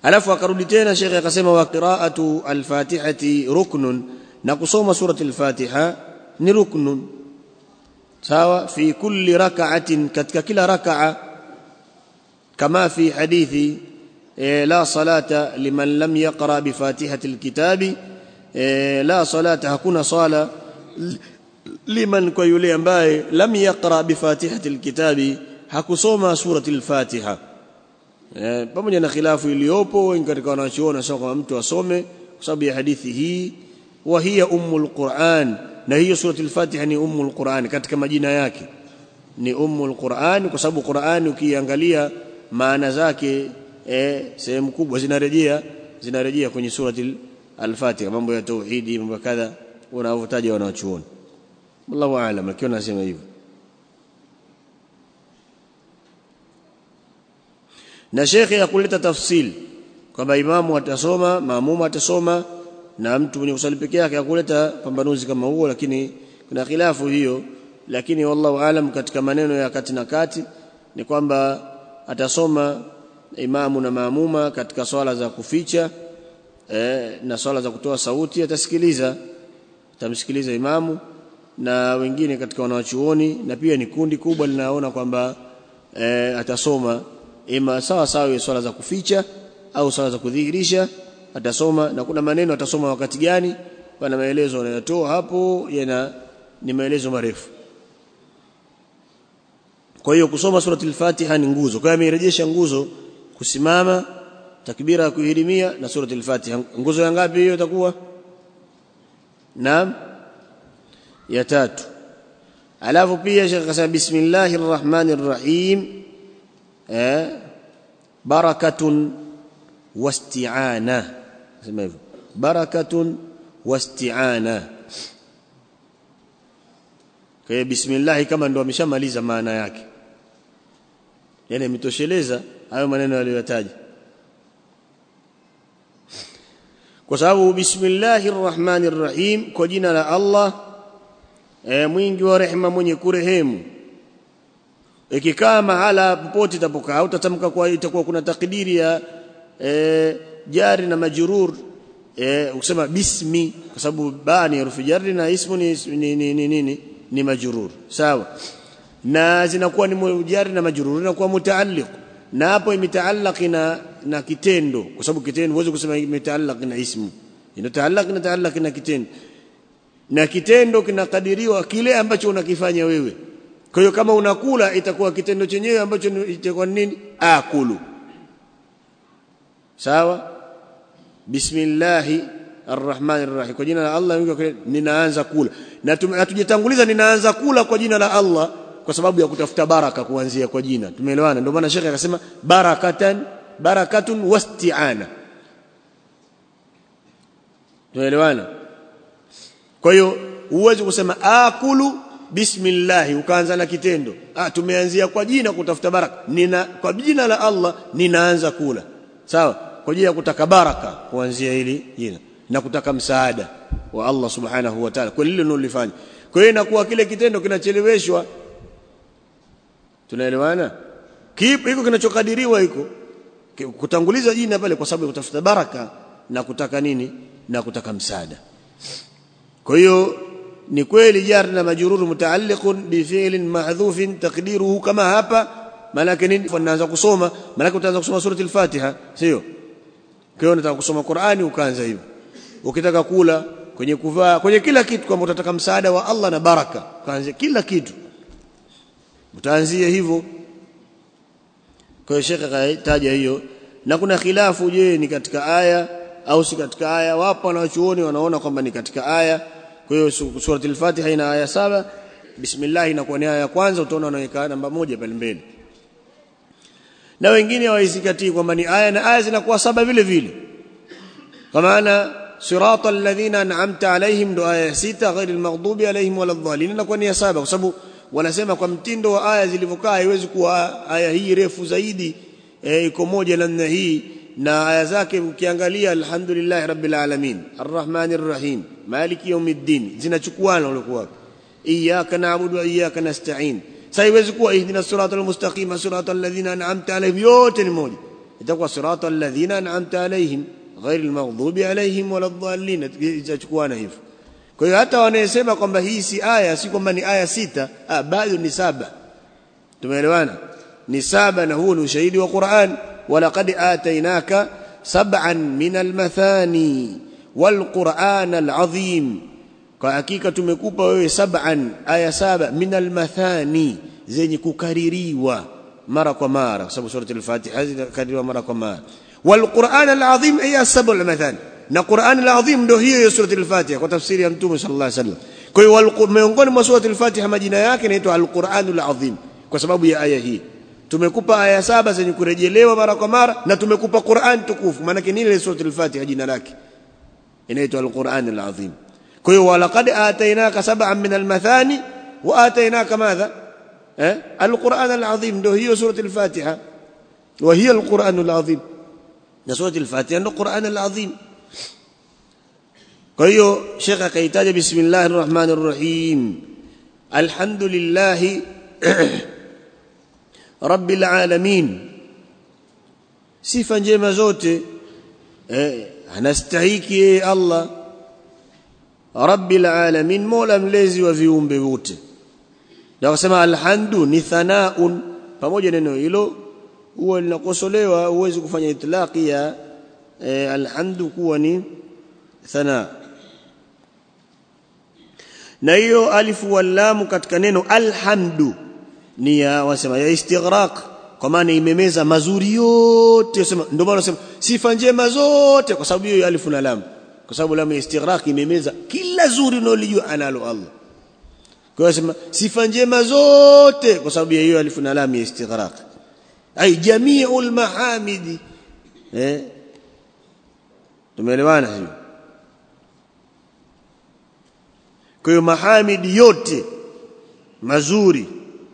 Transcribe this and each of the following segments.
alafu akarudi tena shekhe akasema wa qiraatu alfatihati ruknun na kusoma surati alfatiha ni ruknun sawa fi kulli rak'atin katika kila rak'a kama fi hadithi la salata liman lam yaqra bi fatihati alkitabi la salata hakuna sala liman kwa yule ambaye lam yaqra bi fatihati alkitabi hakusoma surati alfatiha eh, pamoja na khilafu iliyopo wengi katika wanachuoni wanasema kwamba mtu asome kwa sababu ya hadithi hii wa hiya ummul Qur'an na hiyo surati al-Fatiha ni ummul Qur'an katika majina yake ni ummul Qur'an kwa sababu Qur'an ukiangalia maana zake eh, sehemu kubwa zinarejea zinarejea kwenye surati al-Fatiha mambo ya tauhidi mambo kadha wanavyotaja wanachuoni wallahu aalam lakini nasema hivyo na shekhe akuleta tafsil kwamba imamu atasoma maamuma atasoma na mtu mwenye kusali peke yake akuleta pambanuzi kama huo lakini kuna khilafu hiyo lakini wallahu alam katika maneno ya kati na kati ni kwamba atasoma imamu na maamuma katika swala za kuficha eh, na swala za kutoa sauti atasikiliza atamsikiliza imamu na wengine katika wanawachuoni na pia ni kundi kubwa linaona kwamba eh, atasoma ima sawa sawa swala za kuficha au swala za kudhihirisha atasoma na kuna maneno atasoma wakati gani pana maelezo anayotoa hapo yana ni maelezo marefu kwa hiyo kusoma surati al-Fatiha ni nguzo kwa hiyo amerejesha nguzo kusimama takbira ya kuhirimia na surati al-Fatiha nguzo ya ngapi hiyo itakuwa naam ya tatu alafu pia shekh akasema bismillahir rahmanir rahim eh barakatun wasti'ana sema hivyo barakatun wasti'ana kwa hiyo bismillah kama ndo ameshamaliza maana yake yani ametosheleza hayo maneno aliyotaja kwa sababu bismillahir rahmanir rahim kwa jina la Allah e, mwingi wa rehema mwenye kurehemu ikikaa mahala popote itapokaa utatamka kwa itakuwa kuna takdiri ya e, jari na majrur e, ukisema bismi kwa sababu ba ni herufi jari na ismu ni ni ni, ni, ni, ni, ni majrur sawa na zinakuwa ni jari na majrur inakuwa mutaalliq na hapo imetaallaq na na kitendo kwa sababu kitendo huwezi kusema imetaallaq na ismu inataallaq na taallaq na kitendo na kitendo kinakadiriwa kile ambacho unakifanya wewe kwa hiyo kama unakula itakuwa kitendo chenyewe ambacho itakuwa nini akulu sawa bismillahi arrahmanir rahim kwa jina la Allah ninaanza kula na hatujatanguliza ninaanza kula kwa jina la Allah kwa sababu ya kutafuta baraka kuanzia kwa jina tumeelewana ndio maana shekhe akasema barakatan barakatun wasti'ana tumeelewana kwa hiyo huwezi kusema akulu bismillah ukaanza na kitendo ah tumeanzia kwa jina kutafuta baraka nina kwa jina la Allah ninaanza kula sawa kwa ajili ya kutaka baraka kuanzia hili jina na kutaka msaada wa Allah subhanahu wa ta'ala kwa lile unalofanya kwa hiyo inakuwa kile kitendo kinacheleweshwa tunaelewana kipo hiko kinachokadiriwa hiko kutanguliza jina pale kwa sababu ya kutafuta baraka na kutaka nini na kutaka msaada kwa hiyo ni kweli jar na majrur mutaalliqun bi fi'lin mahdhufin taqdiruhu kama hapa maana yake nini unaanza kusoma maana yake utaanza kusoma surati al-Fatiha sio kwa hiyo unataka kusoma Qur'ani ukaanza hivyo ukitaka kula kwenye kuvaa kwenye kila kitu kama utataka msaada wa Allah na baraka ukaanza kila kitu utaanzia hivyo kwa hiyo shekhe kataja hiyo na kuna khilafu je ni katika aya au si katika aya wapo wanachuoni wanaona kwamba ni katika aya kwa hiyo suratul Fatiha ina aya saba bismillah inakuwa ni aya ya kwanza utaona wanaweka namba moja pale mbele na wengine waizingatii kwamba ni aya na aya zinakuwa saba vile vile kwa maana siratal ladhina an'amta alaihim ndo aya sita ghairil maghdubi alaihim waladhdallin inakuwa ni ya saba kwa sababu wanasema kwa mtindo wa aya zilivyokaa haiwezi kuwa aya hii refu zaidi iko e, moja namna hii na aya zake ukiangalia alhamdulillah rabbil alamin arrahmanir rahim maliki yawmiddin zinachukuana ulikuwa iyyaka na'budu wa iyyaka nasta'in sasa haiwezi kuwa ihdina siratal mustaqima siratal ladhina an'amta alaihim yote ni moja itakuwa sirata alladhina an'amta alaihim ghairi almaghdubi alaihim wala dhallin itachukuana hivyo kwa hiyo hata wanayesema kwamba hii si aya si kwamba ni aya sita ah bado ni saba tumeelewana ni saba na huo ni ushahidi wa Qur'an walaqad atainaka sab'an min almathani walquran alazim kwa hakika tumekupa wewe sab'an aya saba min almathani zenye kukaririwa mara kwa mara kwa sababu surati al-Fatiha zinakaririwa mara kwa mara walquran alazim ay as-sab'u almathani na Qur'an al-azim ndio hiyo ya surati al-Fatiha kwa tafsiri ya Mtume sallallahu alaihi wasallam kwa hiyo miongoni mwa surati al-Fatiha majina yake inaitwa al-Qur'an al-azim kwa sababu ya aya hii tumekupa aya saba zenye kurejelewa mara kwa mara na tumekupa Qur'an tukufu maana yake nini ile surati al-Fatiha jina lake inaitwa al-Qur'an al-azim kwa hiyo walaqad atainaka sab'an min al-mathani wa atainaka madha eh al-Qur'an al-azim ndio hiyo surati al-Fatiha wa hiya al-Qur'an al-azim na surati al-Fatiha ndio Qur'an al-azim kwa hiyo Sheikh akaitaja bismillahir rahmanir rahim alhamdulillah rabbil alamin sifa njema zote eh anastahiki Allah rabbil alamin mola mlezi wa viumbe wote na kusema alhamdu ni thanaun pamoja neno hilo huwa linakosolewa huwezi kufanya itlaqi ya eh, alhamdu kuwa ni thana na hiyo alifu wallamu katika neno alhamdu ni ya wasema ya istighraq kwa maana imemeza mazuri yote sema ndio maana nasema sifa njema zote kwa sababu hiyo alifu na lam kwa sababu lam ya istighraq imemeza kila zuri unalijua analo Allah kwa hiyo sema sifa njema zote kwa sababu ya hiyo alifu na lam ya istighraq ay jami'ul mahamidi eh tumeelewana hiyo kwa hiyo mahamidi yote mazuri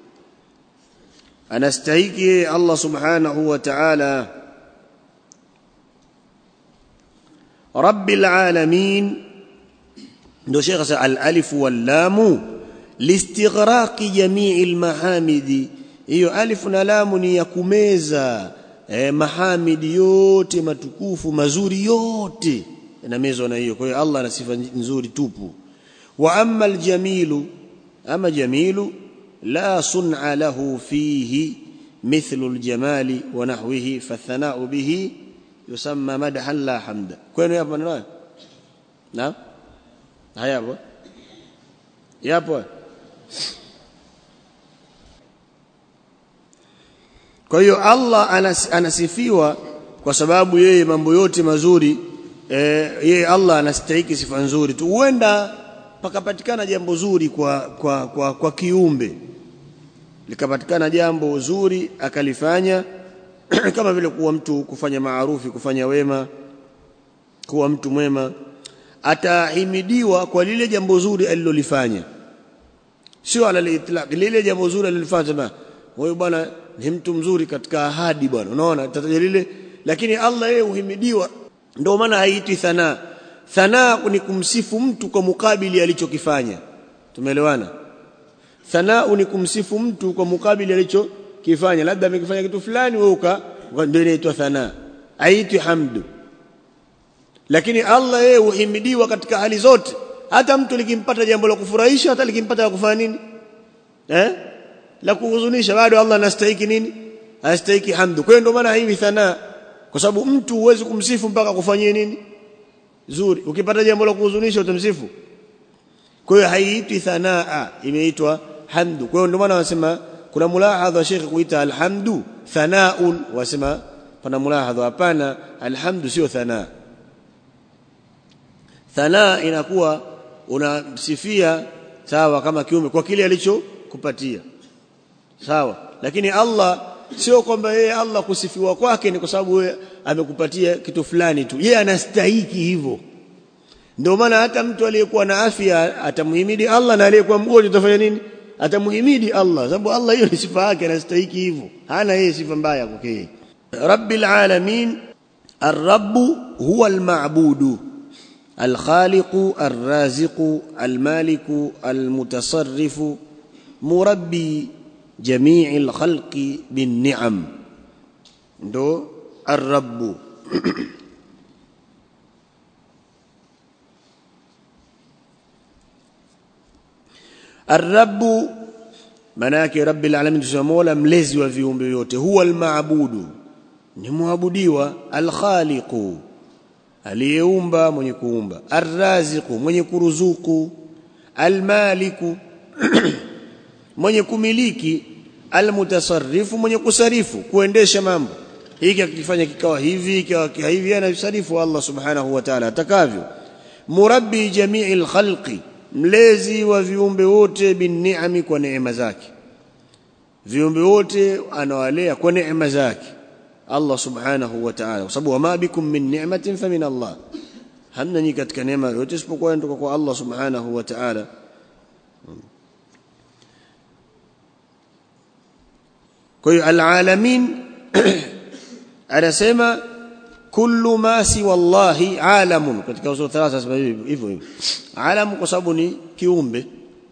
anastahiki Allah subhanahu wa ta'ala rabbil alamin ndio Sheikh sasa al-alif wal-lam listighraqi jami'il mahamidi hiyo alif na lam ni ya kumeza eh, mahamidi yote matukufu mazuri yote yanamezwa na hiyo kwa hiyo Allah ana sifa nzuri tupu wa amma al-jamilu ama jamilu لا صنع له فيه مثل الجمال ونحوه فالثناء به يسمى مدحا لا حمدا كوين يا ابو نعم هيا ابو يا ابو kwa hiyo Allah anasifiwa kwa sababu yeye mambo yote mazuri eh, yeye Allah anastahili sifa nzuri tu huenda pakapatikana jambo zuri kwa kwa kwa, kwa kiumbe likapatikana jambo zuri akalifanya kama vile kuwa mtu kufanya maarufi kufanya wema kuwa mtu mwema atahimidiwa kwa lile jambo zuri alilolifanya sio ala litlaq lile jambo zuri alilofanya sema huyu bwana ni mtu mzuri katika ahadi bwana unaona tataja lile lakini Allah yeye uhimidiwa ndio maana haitwi thana thana ni kumsifu mtu kwa mukabili alichokifanya tumeelewana thanau ni kumsifu mtu kwa mukabili alichokifanya labda amekifanya kitu fulani wewe uka ndio inaitwa thana haitwi hamdu lakini Allah yeye uhimidiwa katika hali zote hata mtu likimpata jambo la kufurahisha hata likimpata la kufanya nini eh la kuhuzunisha bado Allah anastahili nini anastahili hamdu kwa hiyo ndio maana hivi thana kwa sababu mtu huwezi kumsifu mpaka kufanyie nini zuri ukipata jambo la kuhuzunisha utamsifu kwa hiyo haiitwi thanaa imeitwa hamdu kwa hiyo ndio maana wanasema kuna mulahadha wa Sheikh kuita alhamdu thanaun wasema pana mulahadha hapana alhamdu sio thanaa thanaa inakuwa unamsifia sawa kama kiume kwa kile alichokupatia sawa lakini Allah sio kwamba yeye Allah kusifiwa kwake ni kwa sababu yeye amekupatia kitu fulani tu yeye anastahiki hivyo ndio maana hata mtu aliyekuwa na afya atamhimidi Allah na aliyekuwa mgonjwa atafanya nini atamhimidi Allah sababu Allah hiyo ni sifa yake anastahiki hivyo hana yeye sifa mbaya kwake rabbil alamin الرب هو المعبود الخالق الرازق المالك المتصرف مربي جميع الخلق بالنعم ndo الرب الرب maana yake rabbil alamin tusema mola mlezi wa viumbe vyote huwa almaabudu ni muabudiwa alkhaliqu aliyeumba mwenye kuumba arraziqu mwenye kuruzuku almaliku mwenye kumiliki almutasarrifu mwenye kusarifu kuendesha mambo hiki akifanya kikawa hivi kikawa hivi anasarifu Allah subhanahu wa ta'ala atakavyo murabbi jami'il khalqi mlezi wa viumbe wote binni'ami kwa neema zake viumbe wote anawalea kwa neema zake Allah subhanahu wa ta'ala kwa sababu wama bikum min ni'matin famin Allah hamna ni katika neema yote isipokuwa kutoka kwa Allah subhanahu wa ta'ala kwa hiyo alalamin anasema kullu ma siwa Allahi alamun katika usul thalatha sema hivyo hivyo alam kwa sababu ni kiumbe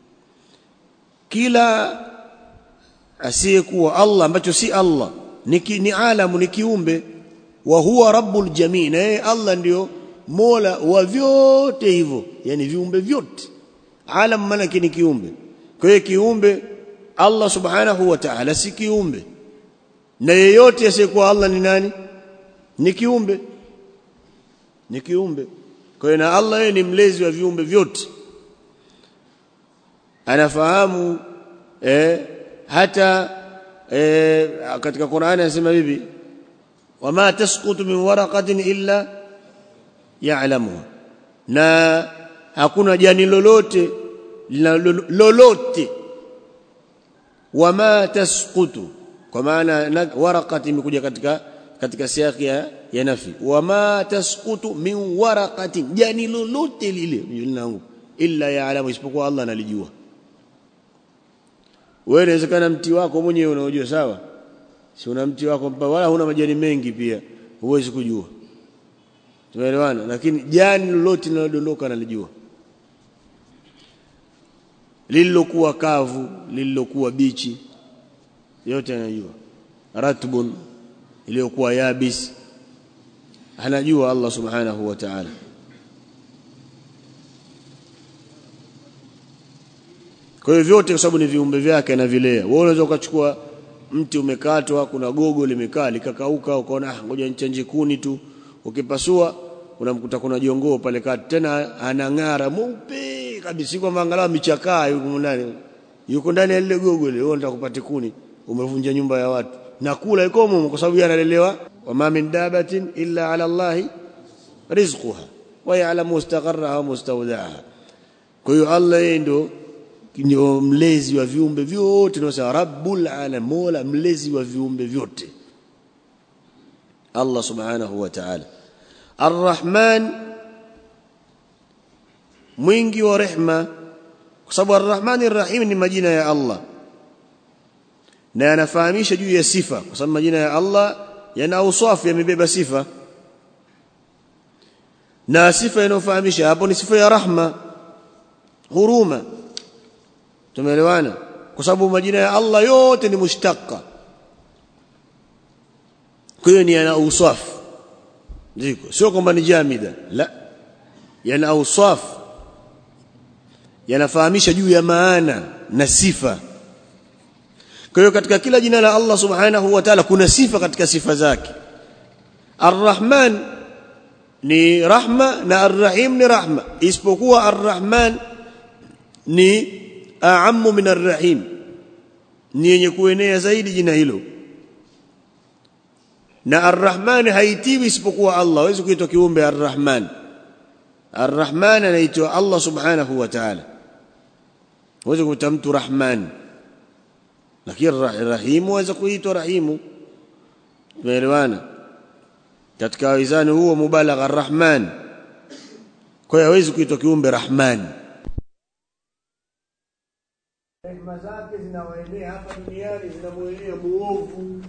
kila asiyekuwa Allah ambacho si Allah ni, ki, ni alamu ni kiumbe wa huwa rabbul jamii na yeye Allah ndio mola wa vyote hivyo yani viumbe vyote alam maana ni kiumbe kwa hiyo kiumbe Allah subhanahu wa ta'ala si kiumbe na yeyote asiyekuwa Allah ni nani ni kiumbe ni kiumbe kwa hiyo na Allah yeye ni mlezi wa viumbe vyote anafahamu eh, hata eh, katika Qur'ani anasema hivi wama tasqutu min waraqatin illa ya'lamuha na hakuna jani lolote lolote wama tasqutu kwa maana waraqati imekuja katika katika siaki ya, ya nafi wama tasqutu min waraqatin jani lolote lile linangu illa ya'lamu isipokuwa Allah analijua wewe inawezekana mti wako mwenyewe unaojua sawa si una mti wako mpa wala huna majani mengi pia huwezi kujua tumeelewana lakini jani lolote linalodondoka analijua lililokuwa kavu lililokuwa bichi yote anajua ratbun iliyokuwa yabis anajua Allah subhanahu wa ta'ala kwa hiyo vyote kwa sababu ni viumbe vyake anavilea wewe unaweza ukachukua mti umekatwa kuna gogo limekaa likakauka ukaona ah ngoja nichanje kuni tu ukipasua unamkuta kuna jongoo pale kati tena anang'ara mweupe kabisa kwamba angalau michakaa yuko ndani yuko ndani ya lile gogo lile wewe unataka kupata kuni umevunja nyumba ya watu na kula ikomo kwa sababu analelewa wama min dabatin illa ala Allah rizquha wa ya'lamu mustaqarraha wa mustawda'aha kwa hiyo Allah yeye ndo ndio mlezi wa viumbe vyote tunasema rabbul alam mola mlezi wa viumbe vyote Allah subhanahu wa ta'ala arrahman mwingi wa rehma kwa sababu arrahman arrahim ni majina ya Allah na yanafahamisha juu ya sifa kwa sababu majina ya Allah yana auswafu yamebeba sifa na sifa inayofahamisha hapo ni sifa ya rahma huruma tumeelewana kwa sababu majina ya Allah yote ni mushtaqqa kwa hiyo ni yana auswafu ziko sio kwamba ni jamida la yana auswafu yanafahamisha juu ya maana na sifa kwa hiyo katika kila jina la Allah subhanahu wa ta'ala kuna sifa katika sifa zake Ar-Rahman ni rahma na Ar-Rahim ni rahma isipokuwa Ar-Rahman ni a'ammu min Ar-Rahim ni yenye kuenea zaidi jina hilo na Ar-Rahman haitiwi isipokuwa Allah hawezi kuitwa kiumbe Ar-Rahman Ar-Rahman anaitwa Allah subhanahu wa ta'ala hawezi kuitwa mtu Rahman lakini rahimu waweza kuitwa rahimu tumeelewana katika wizani huo mubalagha arrahman kwa hiyo hawezi kuitwa kiumbe rahman rehema zake zinawaenea hapa duniani zinamwelea muovu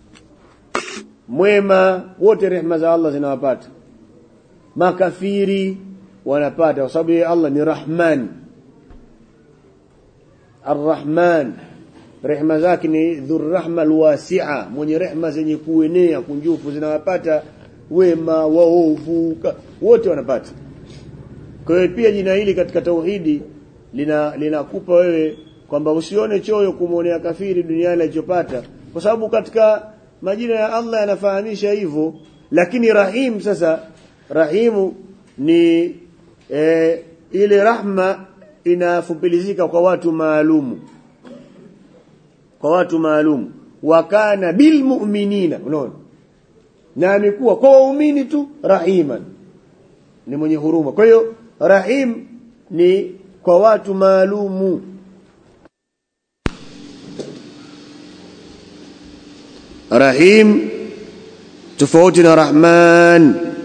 mwema wote rehema za Allah zinawapata makafiri wanapata kwa sababu yeye Allah ni rahman arrahman rehma zake ni dhurrahma alwasi'a mwenye rehma zenye kuenea kunjufu zinawapata wema waovu wote wanapata kwa hiyo pia jina hili katika tauhidi lina linakupa wewe kwamba usione choyo kumwonea kafiri duniani alichopata kwa sababu katika majina ya Allah yanafahamisha hivyo lakini rahim sasa rahimu ni e, ile rahma inafupilizika kwa watu maalumu kwa watu maalumu wakana bilmu'minina unaona na amekuwa kwa waumini tu rahiman ni mwenye huruma kwa hiyo rahim ni kwa watu maalumu rahim tofauti na rahman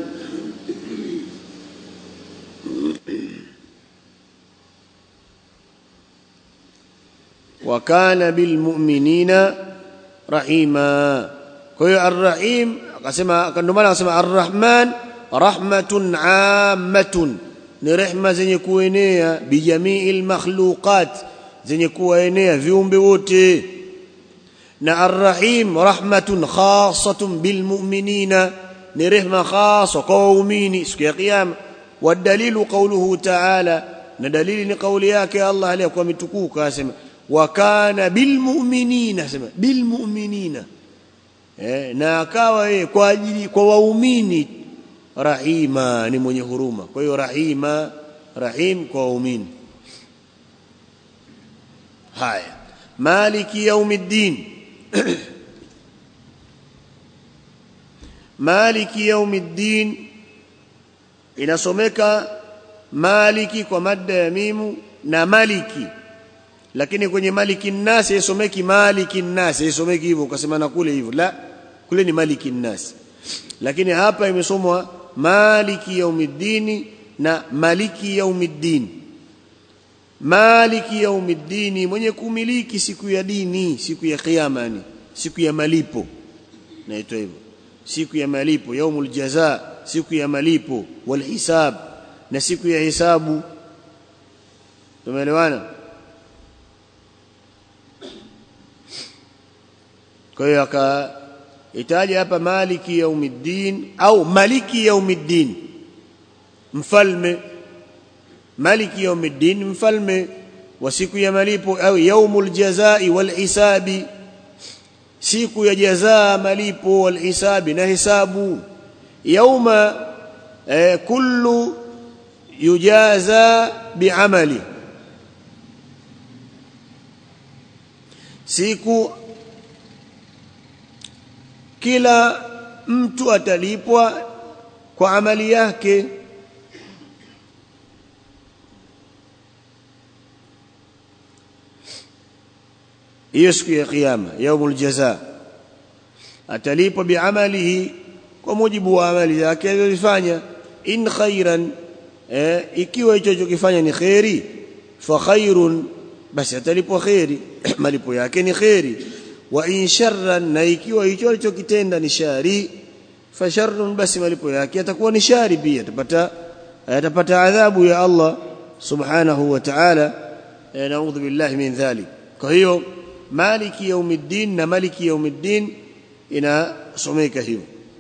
وكان بالمؤمنين رحيما kwa hiyo arrahim akasema ndio maana akasema arrahman rahmatun ammatun ni rehma zenye kuenea bijamiil makhluqat zenye kuenea viumbe wote na arrahim rahmatun khassatun bilmu'minina ni rehma khassa kwa waumini siku ya kiyama wadalilu qawluhu ta'ala na dalili ni kauli yake Allah aliyokuwa mitukuka asema wa kana bilmu'minina asema bilmu'minina eh, na akawa yeye kwa ajili kwa waumini rahima ni mwenye huruma kwa hiyo rahima rahim kwa waumini haya maliki yaumiddin maliki yaumiddin inasomeka maliki kwa madda ya mimu na maliki lakini kwenye maliki nasi isomeki maliki nasi isomeki hivyo ukasema na kule hivyo la kule ni maliki nasi lakini hapa imesomwa maliki yaumiddini na maliki yaumiddin maliki yaumiddini mwenye kumiliki siku ya dini siku ya kiyama ni siku ya malipo naitwa hivyo siku ya malipo yaumul jaza siku ya malipo wal hisab na siku ya hisabu tumeelewana kwa hiyo akaitaja hapa maliki yaumiddin au maliki yaumiddin mfalme maliki yaumiddin mfalme wa siku ya malipo au yaumul jazai wal hisabi siku ya jazaa malipo wal hisabi na hisabu yauma eh, kullu yujaza biamali siku kila mtu atalipwa kwa amali yake hiyo siku ya kiyama yaumul jaza atalipwa biamalihi kwa mujibu wa amali zake alizofanya in khairan eh, ikiwa hicho alichokifanya ni khairi fa khairun basi atalipwa khairi malipo yake ni khairi wa in sharran na ikiwa hicho alichokitenda ni shari fa sharrun basi malipo yake atakuwa ni shari pia atapata atapata adhabu ya Allah subhanahu wa ta'ala naudhu billahi min dhalik kwa hiyo maliki yaumiddin na maliki yaumiddin inasomeka hivyo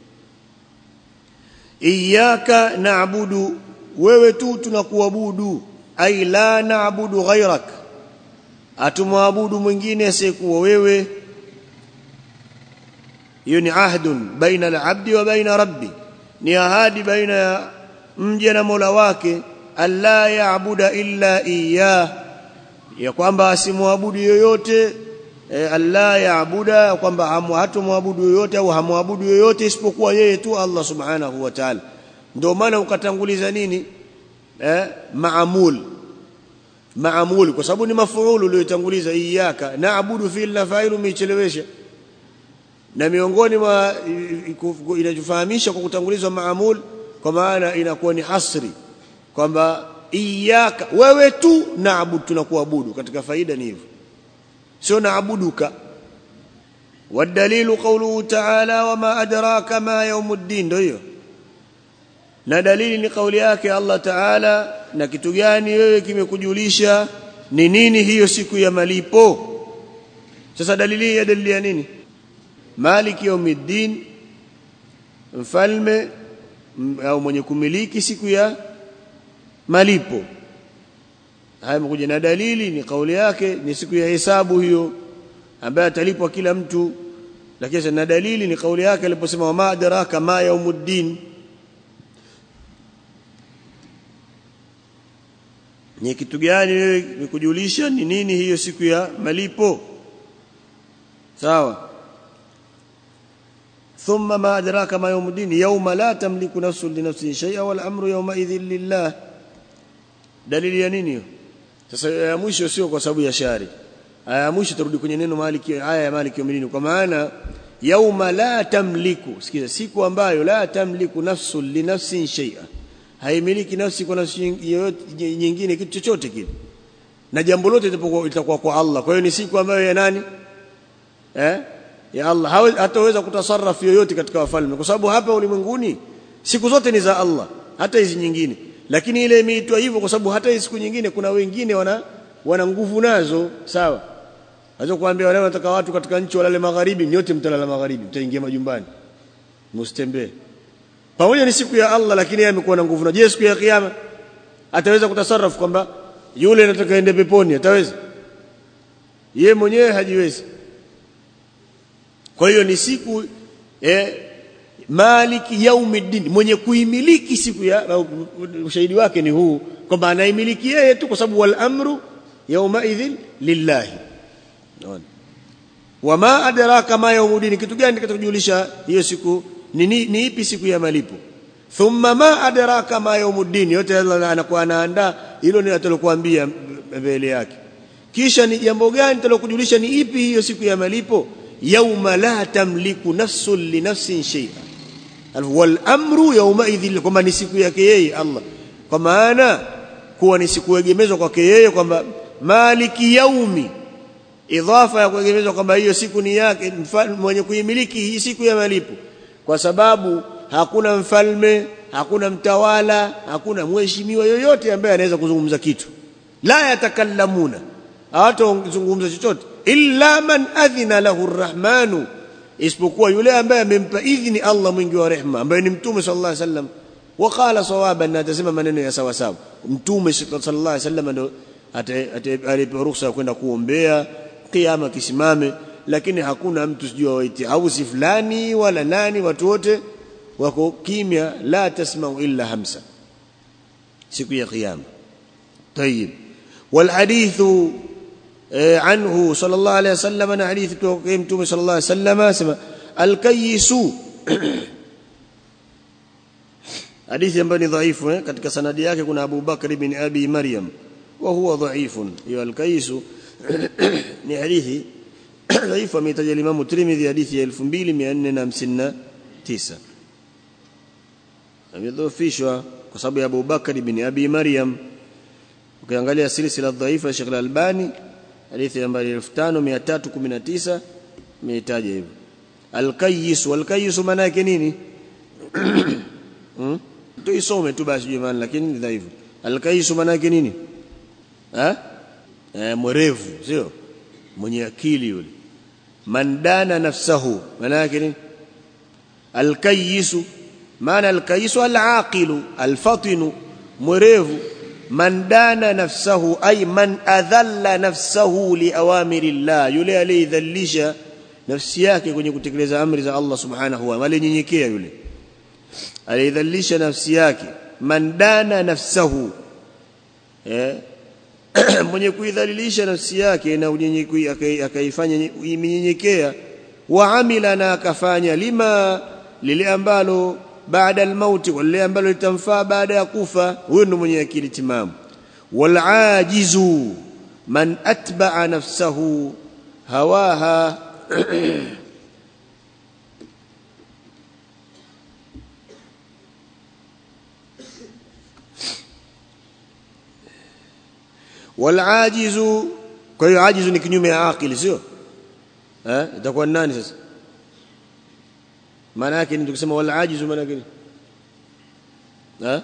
iyyaka na'budu wewe tu tunakuabudu ai la na'budu ghairak atumwabudu mwingine asiyekuwa wewe hiyo ni ahdun baina al-abdi wa baina rabbi ni ahadi baina ya mja na Mola wake alla ya'budu illa iyyah ya kwamba asimwabudu yoyote e, alla yaabuda kwamba hatumwabudu yoyote au hamwabudu yoyote isipokuwa yeye tu Allah subhanahu wa ta'ala ndio maana ukatanguliza nini eh maamul maamul kwa sababu ni mafuulu uliotanguliza iyyaka naabudu fil na fa'ilu umechelewesha na miongoni mwa inajifahamisha kwa kutangulizwa maamul kwa maana inakuwa ni hasri kwamba iyyaka wewe tu naabudu tunakuabudu katika faida ni hivyo sio naabuduka والدليل قوله تعالى وما أدراك ما يوم الدين ndio hiyo na dalili ni kauli yake Allah Taala na kitu gani wewe kimekujulisha ni nini hiyo siku ya malipo sasa dalili ya dalili ya nini maliki yaumiddin mfalme au mwenye kumiliki siku ya malipo haya mkuja na dalili ni kauli yake ni siku ya hesabu hiyo ambaye atalipwa kila mtu lakini na dalili ni kauli yake aliposema wama adraka ma yaumuddin ni kitu gani wewe ni kujulisha ni nini hiyo siku ya malipo sawa ثم ما أدراك ما يوم الدين يوم لا تملك نفس لنفس شيئا والأمر يومئذ لله dalili ya nini sasa ya mwisho sio kwa sababu ya shari aya ya mwisho turudi kwenye neno maliki aya ya maliki yawmidin kwa maana yauma la tamliku sikiza siku ambayo la tamliku nafsu li nafsin shay'a haimiliki nafsi kwa nafsi yoyote nyingine kitu chochote kile na jambo lote litakuwa kwa Allah kwa hiyo ni siku ambayo ya nani eh ya Allah hataweza kutasarrafu yoyote katika wafalme kwa sababu hapa ulimwenguni siku zote ni za Allah hata hizi nyingine lakini ile imeitwa hivyo kwa sababu hata siku nyingine kuna wengine wana wana nguvu nazo sawa Naweza kuambia wale wanataka watu katika nchi walale magharibi nyote mtalala magharibi mtaingia majumbani msitembee pamoja ni siku ya Allah lakini yeye amekuwa na nguvu na je siku ya kiyama ataweza kutasarrafu kwamba yule anataka ende peponi ataweza ye mwenyewe hajiwezi kwa hiyo ni siku eh, maliki yaumiddin mwenye kuimiliki siku ya ushahidi wake ni huu kwamba anaimiliki yeye tu kwa sababu wal amru yawma idhin lillahi wama adraka ma yaumuddin kitu gani kitakachojulisha hiyo siku ni, ni, ni ipi siku ya malipo thumma ma adraka ma yaumuddin yote Allah anakuwa anaandaa hilo ni atalokuambia mbele yake kisha ni jambo gani talokujulisha ni ipi hiyo siku ya malipo yauma la tamliku nafsun li nafsin shay'a wal amru yawma idhil kwamba ni siku yake yeye Allah kwa maana kuwa ni siku egemezwa kwake yeye kwamba maliki yaumi idhafa ya kuegemezwa kwamba hiyo siku ni yake mwenye kuimiliki hii siku ya malipo kwa sababu hakuna mfalme hakuna mtawala hakuna mheshimiwa yoyote ambaye anaweza kuzungumza kitu la yatakallamuna hawatazungumza chochote illa man adhina lahu arrahmanu isipokuwa yule ambaye amempa idhini Allah mwingi wa rehema ambaye ni mtume sallallahu alaihi wasallam waqala sawaban na atasema maneno ya sawa sawa mtume sallallahu alaihi wasallam ndo alipewa ruhusa kwenda kuombea kiyama kisimame lakini hakuna mtu sijua waiti hausi fulani wala nani watu wote wako kimya la tasma'u illa hamsa siku ya kiyama طيب والحديث عنه صلى الله عليه وسلم انا حديث متوم صلى الله عليه وسلم اسمع الكيس hadithi ambayo ni dhaifu eh? katika sanadi yake kuna Abu Bakr ibn Abi Maryam wa huwa dhaifun hiyo al-Qais ni hadithi dhaifu ameitaja Imam Tirmidhi hadithi ya 2459 amedhoofishwa kwa sababu ya Abu Bakr ibn Abi Maryam ukiangalia silsila dhaifa ya Sheikh Al-Albani hadithi nambari 5319 imetaja hivyo al-Qayyis wal-Qayyis maana yake nini hmm? tuisome tu basi jamani lakini ni dhaifu al-Qayyis maana yake nini eh eh mwerevu sio mwenye akili yule mandana nafsahu maana yake nini al-Qayyis maana al-Qayyis al-aqilu al-fatinu mwerevu man dana nafsahu ay man adhalla nafsahu liawamiri llah yule aliyedhalisha nafsi yake kwenye kutekeleza amri za Allah subhanahu wa ta'ala nyenyekea yule aliyedhalisha nafsi yake man dana nafsahu eh mwenye kuidhalilisha nafsi yake na akaifanya imenyenyekea wa amila na akafanya lima lile ambalo baada almauti wale ambalo litamfaa baada ya kufa huyo ndo mwenye akili timamu walajizu man atba'a nafsahu hawaha walajizu kwa hiyo ajizu ni kinyume ya akili sio eh itakuwa nani sasa maana yake ni tukisema wala ajizu maana yake ha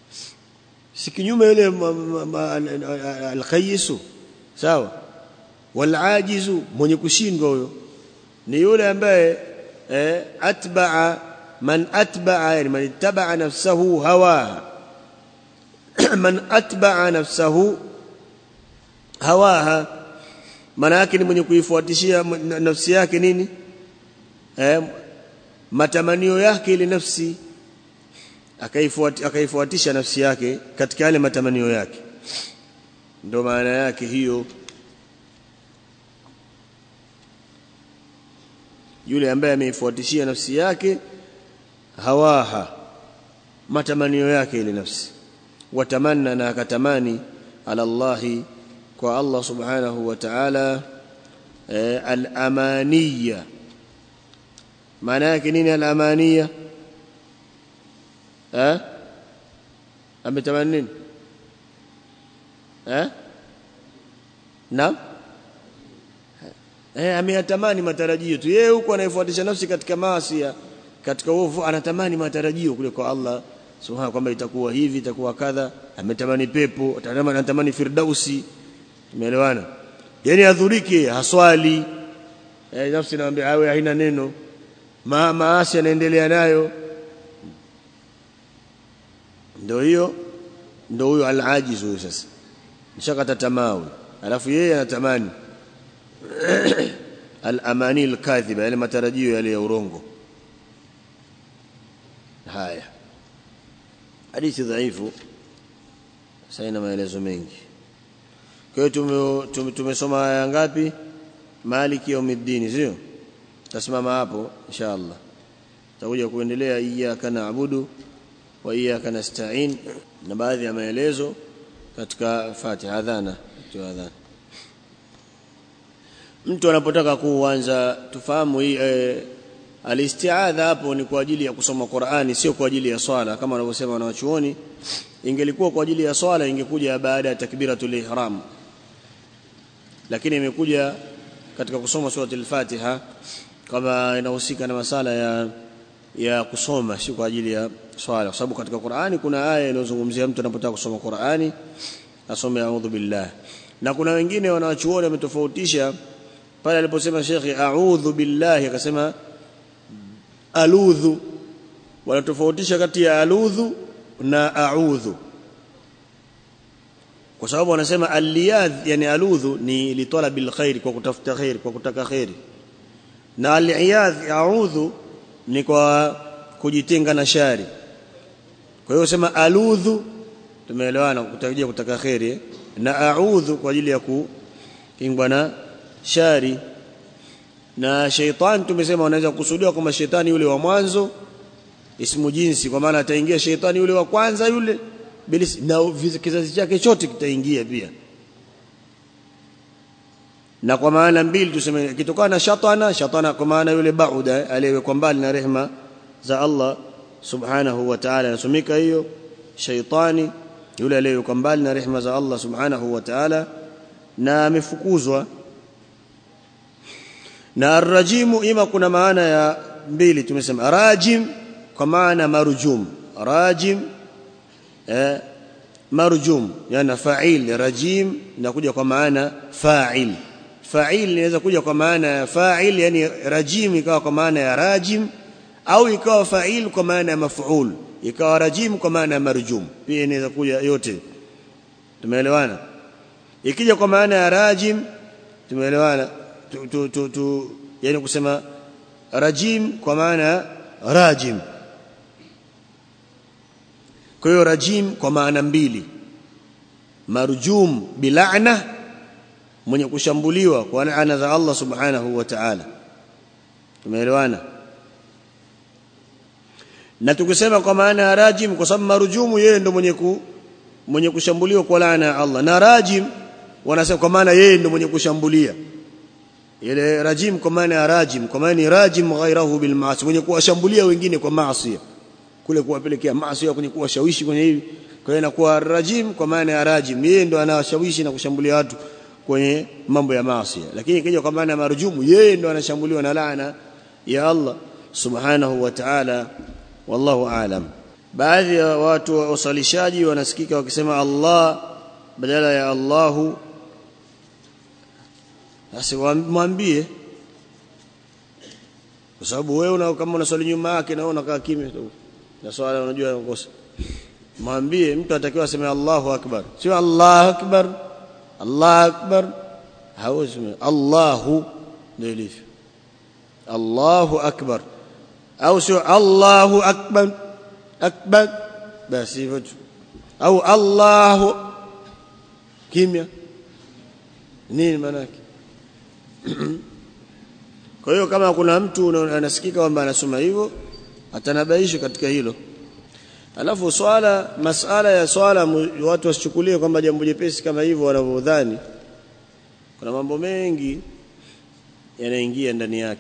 si kinyume yule alqayisu sawa walajizu mwenye kushindwa huyo ni yule ambaye eh, atba'a man atba'a yani man ittaba'a nafsahu hawaha man atba'a nafsahu hawaha maana yake ni mwenye kuifuatishia nafsi yake nini eh, matamanio yake ile nafsi akaifuati akaifuatisha nafsi yake katika yale matamanio yake ndio maana yake hiyo yule ambaye ameifuatishia nafsi yake hawaha matamanio yake ile nafsi watamanna na akatamani ala Allahi kwa Allah subhanahu wa ta'ala eh, al-amaniya maana yake nini al-amaniya eh ametamani nini eh naam eh ameyatamani matarajio tu yeye huko anaifuatisha nafsi katika maasi katika uovu anatamani matarajio kule kwa Allah subhanahu kwamba itakuwa hivi itakuwa kadha ametamani pepo anatamani anatamani firdausi tumeelewana yani adhuriki haswali eh nafsi inaambia awe haina neno ma maasi anaendelea nayo ndio hiyo ndio huyo al-ajiz huyo sasa nishakata tamaa huyo alafu yeye anatamani al-amani al-kadhiba yale matarajio yale ya urongo haya hadithi dhaifu saina maelezo mengi kwa hiyo tumesoma aya ngapi maliki yaumiddin sio tasimama hapo inshallah tutakuja kuendelea iyyaka na'budu wa iyyaka nasta'in na baadhi ya maelezo katika Fatiha adhana tu adhana mtu anapotaka kuanza tufahamu hii e, alistiadha hapo ni kwa ajili ya kusoma Qur'ani sio kwa ajili ya swala kama wanavyosema wanawachuoni ingelikuwa kwa ajili ya swala ingekuja baada ya takbiratul ihram lakini imekuja katika kusoma sura al-Fatiha kama inahusika na masala ya ya kusoma si kwa ajili ya swala kwa sababu katika Qur'ani kuna aya inayozungumzia mtu anapotaka kusoma Qur'ani asome a'udhu billah na kuna wengine wanawachuoni wametofautisha pale aliposema shekhi a'udhu billahi akasema aludhu wanatofautisha kati ya aludhu na a'udhu kwa sababu wanasema aliyadh yani aludhu ni litalabil khair kwa kutafuta khair kwa kutaka khair na aliyadh a'udhu ni kwa kujitenga na shari kwa hiyo sema aludhu tumeelewana kutarajia kutaka khairi na a'udhu kwa ajili ya kukingwa na shari na sheitan tumesema wanaweza kusudiwa kama shetani yule wa mwanzo ismu jinsi kwa maana ataingia shetani yule wa kwanza yule bilisi na kizazi chake chote kitaingia pia na kwa maana mbili tuseme kitokana na shatana shatana kwa maana yule bauda aliyewekwa mbali na rehma za Allah subhanahu wa ta'ala nasomika hiyo shaitani yule aliyewekwa mbali na rehma za Allah subhanahu wa ta'ala na amefukuzwa na arrajimu ima kuna maana ya mbili tumesema rajim kwa maana marjum rajim eh, marjum yani fa'il rajim inakuja kwa maana fa'il fa'il inaweza kuja kwa maana ya fa'il yani rajim ikawa kwa maana ya rajim au ikawa fa'il kwa maana ya maf'ul ikawa rajim kwa maana ya marjum pia inaweza kuja yote tumeelewana ikija kwa maana ya rajim tumeelewana tu, tu, tu, tu yani kusema rajim kwa maana rajim kwa hiyo rajim kwa maana mbili marjum bilana mwenye kushambuliwa kwa laana za Allah subhanahu wa ta'ala tumeelewana na tukisema kwa maana ya rajim kwa sababu marjumu yeye ndo mwenye ku, mwenye kushambuliwa kwa laana ya Allah na rajim wanasema kwa maana yeye ndo mwenye kushambulia ile rajim kwa maana ya rajim kwa maana ni rajim ghairahu bil maasi mwenye kuwashambulia wengine kwa maasi kule kuwapelekea maasi kwenye kuwashawishi kwenye hivi kwa hiyo inakuwa rajim kwa maana ya rajim yeye ndo anawashawishi na kushambulia watu kwenye mambo ya maasi lakini ikija kwa maana ya marjumu yeye ndo anashambuliwa na laana ya Allah subhanahu wa ta'ala wallahu aalam baadhi ya watu wa usalishaji wanasikika wakisema Allah badala ya Allahu basi mwambie kwa sababu wewe una kama unaswali nyuma yake na unakaa kimya tu na swala unajua unakosa mwambie mtu atakiwa aseme Allahu akbar sio Allahu akbar Allahu akbar hawezi Allahu ndio ilivyo Allahu akbar au sio Allahu akbar akbar basi hivyo tu au Allahu kimya nini maana yake kwa hiyo kama kuna mtu anasikika kwamba anasoma hivyo atanabaishwa katika hilo alafu swala masala ya swala watu wasichukulie kwamba jambo jepesi kama hivyo wanavyodhani kuna mambo mengi yanaingia ndani yake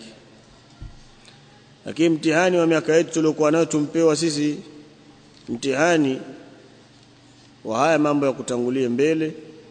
lakini mtihani wa miaka yetu tuliokuwa nayo tumpewa sisi mtihani wa haya mambo ya kutangulia mbele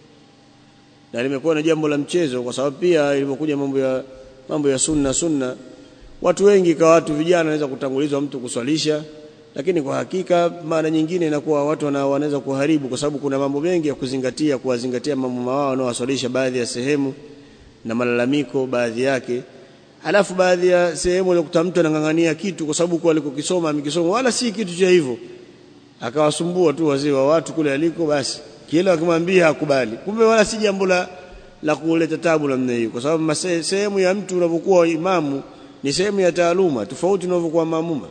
na limekuwa na jambo la mchezo kwa sababu pia ilipokuja mambo ya mambo ya sunna sunna watu wengi kwa watu vijana wanaweza kutangulizwa mtu kuswalisha lakini kwa hakika maana nyingine inakuwa watu wanaweza kuharibu kwa sababu kuna mambo mengi ya kuzingatia kuwazingatia mambo mawao wanaowaswalisha baadhi ya sehemu na malalamiko baadhi yake alafu baadhi ya sehemu unakuta mtu anang'ang'ania kitu kwa sababu kwa alikokisoma amekisoma wala si kitu cha hivyo akawasumbua tu wazee wa watu kule aliko basi kila akimwambia hakubali kumbe wala si jambo la la kuleta tabu namna hiyo kwa sababu sehemu ya mtu unapokuwa imamu ni sehemu ya taaluma tofauti unavyokuwa maamuma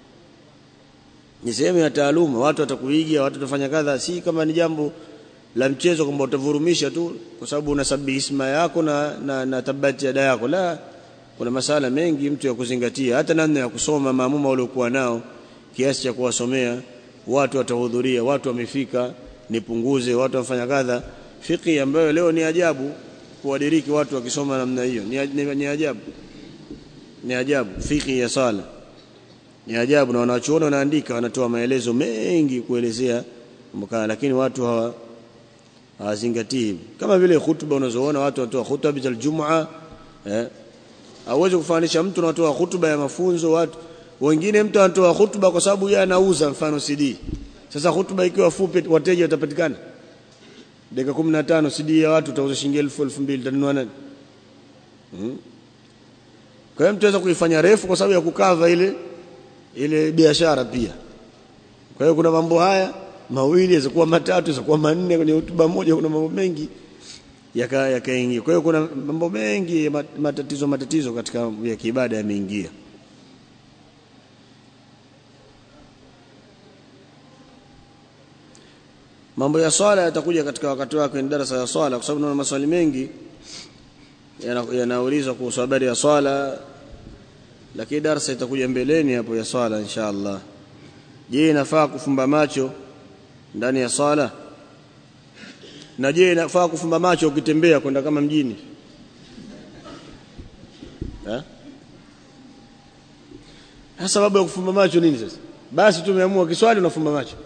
ni sehemu ya taaluma watu watakuiga watu watafanya kadha si kama ni jambo la mchezo kwamba utavurumisha tu kwa sababu unasabihi isma yako na, na, na tabati ada yako la kuna masala mengi mtu ya kuzingatia hata namna ya kusoma maamuma waliokuwa nao kiasi cha kuwasomea watu watahudhuria watu wamefika nipunguze watu wafanya kadha fiqhi ambayo leo ni ajabu kuwadiriki watu wakisoma namna hiyo ni, ni, ni ajabu ni ajabu fiqhi ya sala ni ajabu na wanachuona wanaandika wanatoa maelezo mengi kuelezea mbona lakini watu hawa hawazingatii kama vile hutuba unazoona watu wanatoa hutuba za Ijumaa eh hauwezi kufanisha mtu anatoa hutuba ya mafunzo watu wengine mtu anatoa hutuba kwa sababu yeye anauza mfano CD sasa hutuba ikiwa fupi wateja watapatikana dakika 15 CD ya watu utauza shilingi 1000 2000 tanunua nani hmm? kwa hiyo mtu anaweza kuifanya refu kwa sababu ya kukava ile ile biashara pia kwa hiyo kuna mambo haya mawili yaweza matatu yaweza manne kwenye hotuba moja kuna mambo mengi yakaingia yaka kwa hiyo kuna mambo mengi matatizo matatizo katika ya kiibada yameingia mambo ya swala yatakuja katika wakati wake ni darasa ya swala kwa sababu naona maswali mengi yanaulizwa kuhusu habari ya swala lakini darasa itakuja mbeleni hapo ya swala insha Allah je inafaa kufumba macho ndani ya swala na je inafaa kufumba macho ukitembea kwenda kama mjini eh sababu ya kufumba macho nini sasa basi tumeamua kiswali unafumba macho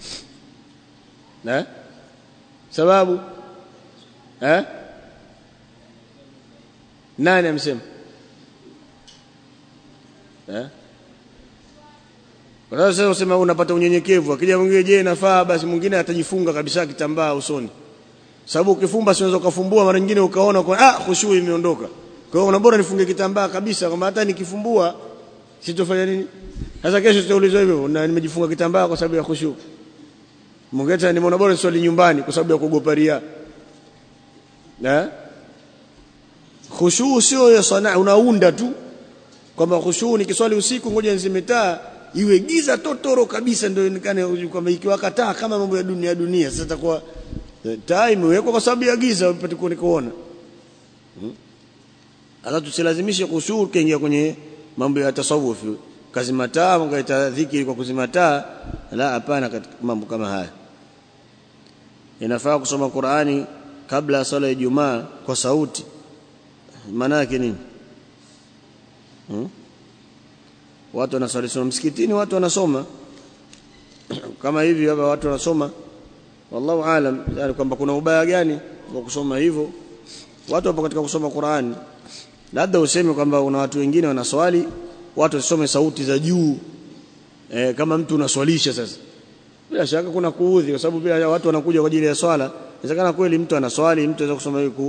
eh sababu eh nani amsema eh kwa sasa usema unapata unyenyekevu akija mwingine je inafaa basi mwingine atajifunga kabisa kitambaa usoni sababu ukifumba si unaweza kufumbua mara nyingine ukaona kwa ah khushu imeondoka kwa hiyo unabora nifunge kitambaa kabisa kwamba hata nikifumbua sitofanya nini sasa kesho tutaulizwa hivyo na nimejifunga kitambaa kwa sababu ya khushu mwingine nimeona bora swali nyumbani kwa sababu ya kuogopa ria na khushu sio ya sana unaunda tu kwamba khushu ni kiswali usiku ngoja nzime taa iwe giza totoro kabisa ndio ionekane kwamba ikiwaka taa kama mambo ya dunia dunia sasa itakuwa taa imewekwa kwa sababu ya giza upate kuona hata tusilazimishe khushu kaingia kwenye mambo ya tasawuf kazima taa mkaita dhikri kwa kuzima taa la hapana katika mambo kama haya inafaa kusoma Qur'ani kabla ya sala ya Ijumaa kwa sauti maana yake nini hmm? watu wanasali soma msikitini watu wanasoma kama hivi hapa watu wanasoma wallahu alam yani kwamba kuna ubaya gani wa kusoma hivyo watu wapo katika kusoma Qur'ani labda useme kwamba una watu wengine wanaswali watu wasome sauti za juu e, kama mtu unaswalisha sasa bila shaka kuna kuudhi kwa sababu bila watu wanakuja kwa ajili ya swala inawezekana kweli mtu anaswali mtu anaweza kusoma hiyo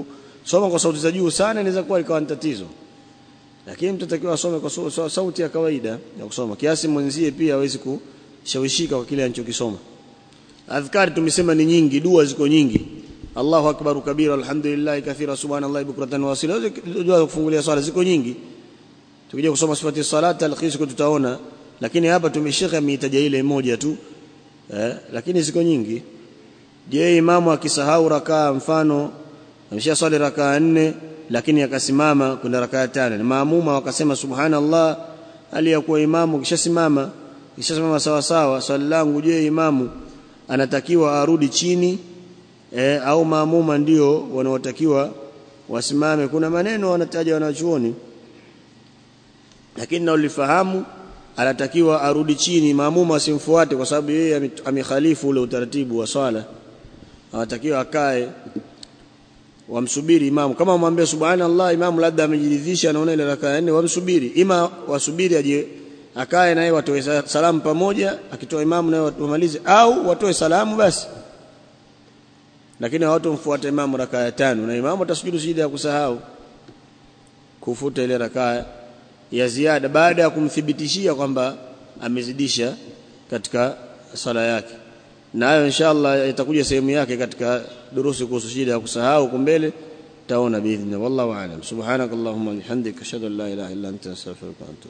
soma kwa sauti za juu sana inaweza kuwa ikawa ni tatizo lakini mtu atakiwa asome kwa sau- sau- sauti ya kawaida ya kusoma kiasi mwenzie pia hawezi kushawishika kwa kile anachokisoma adhkari tumesema ni nyingi dua ziko nyingi Allahu akbar kabira alhamdulillah kathira subhanallahi bukratan wa asila dua za kufungulia swala ziko nyingi tukija kusoma sifati salati alkhis tutaona lakini hapa tumeshika ameitaja ile moja tu eh, lakini ziko nyingi je imamu akisahau rakaa mfano amesha swali rakaa nne lakini akasimama kuna rakaa tano na maamuma wakasema subhanallah hali ya kuwa imamu kishasimama kishasimama sawa sawa swali langu je imamu anatakiwa arudi chini e, au maamuma ndio wanaotakiwa wasimame kuna maneno wanataja wanachuoni lakini na ulifahamu anatakiwa arudi chini maamuma asimfuate kwa sababu yeye ame- amekhalifu ule utaratibu wa swala anatakiwa akae wamsubiri imamu kama wamwambia subhanallah imamu labda amejiridhisha anaona ile rakaa ya nne wamsubiri ima wasubiri aje akae naye watoe sa- salamu pamoja akitoa imamu naye wamalize au watoe salamu basi lakini hawatomfuata imamu rakaa ya tano na imamu atasujudu sijida ya kusahau kufuta ile rakaa ya ziada baada ya kumthibitishia kwamba amezidisha katika sala yake nayo inshallah itakuja sehemu yake katika durusi kuhusu shida ya kusahau huko mbele taona biidhnillah wallahu aalam subhanakallahumma bihamdika ashhadu an la ilaha illa anta astaghfiruka wa atubu